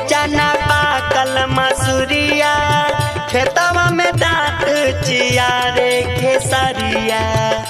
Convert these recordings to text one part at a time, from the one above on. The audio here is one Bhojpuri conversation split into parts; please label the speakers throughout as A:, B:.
A: चना पाकल मसूरिया खेतवा में दांत चिया रे खेसरिया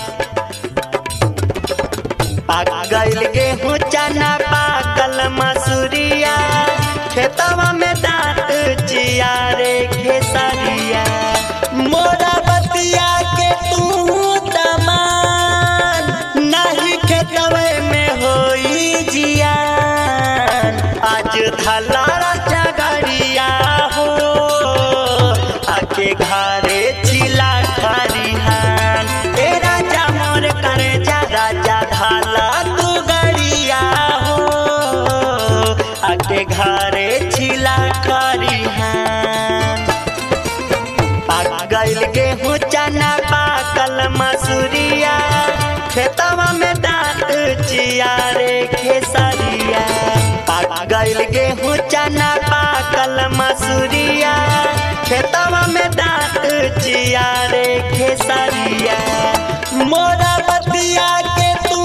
A: पाक गइल गेहूं चना पाकल मसूरिया खेतवा में दांत चिया रे खेसरिया मोरा बतिया के तू तमान नहीं खेतवे में होई जियान आज धलारा जगरिया हो आके घरे चिला खरिहान ए राजा मोर करे जा राजा धाला तू गड़िया हो आके घरे चिला खरिहान पाक गइल गेहूं चना पाकल मसूरिया खेतवा में दांत चिया रे खेसरिया पाक गइल गेहूं चना पाकल मसूरिया खेतवा में दांत चिया रे खेसरिया मोरा बतिया के तू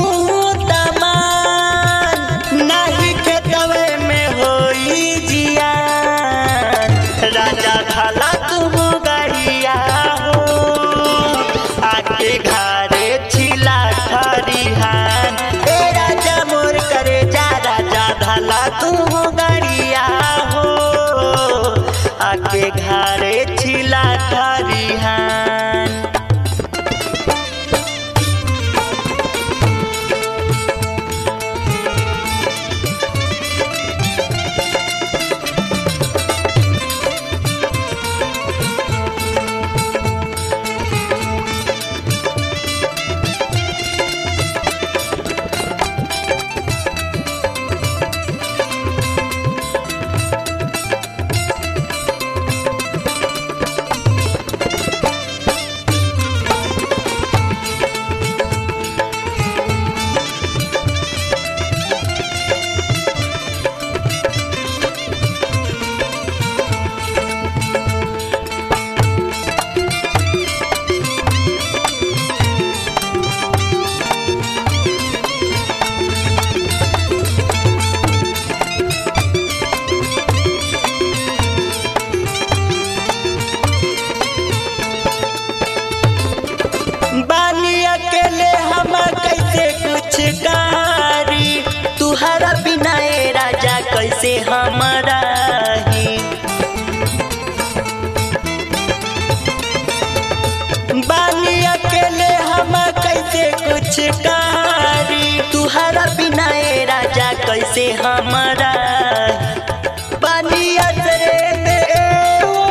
A: तमान नहीं खेतवे में होई जियान राजा खाला तुम गड़िया हो आके घरे छिला खरिहान ए राजा मोर करे जा राजा धाला तुम गड़िया हो आके घरे छिला खरिहान बानी अकेले हम कैसे कुछ कारी तुहरा बिना ए राजा कैसे हमारा ही बानी अकेले हम कैसे कुछ कारी तुहरा बिना ए राजा कैसे हमारा पानी असरे में ओ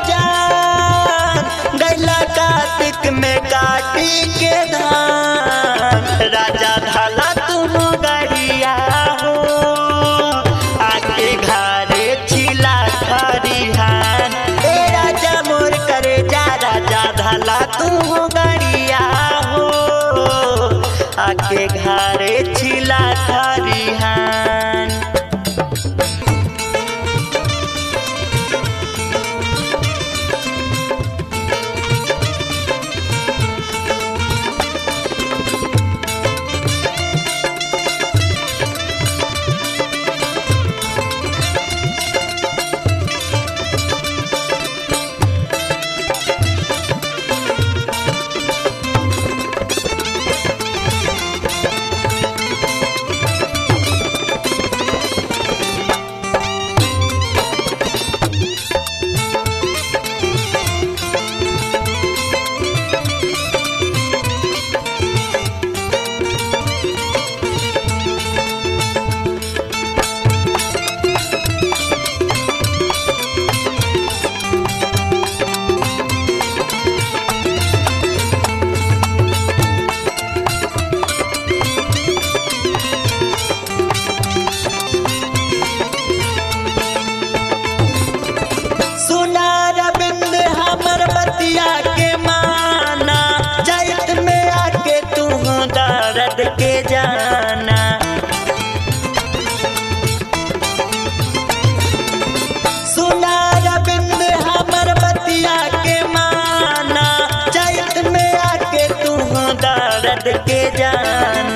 A: जान गैला कार्तिक में काटी के धान राजा धाला तुम गड़िया हो आके घरे छिला खरिहान ए राजा मोर करे जा राजा धाला तुम गड़िया हो आके घरे छिला खरिहान दर्द के जाना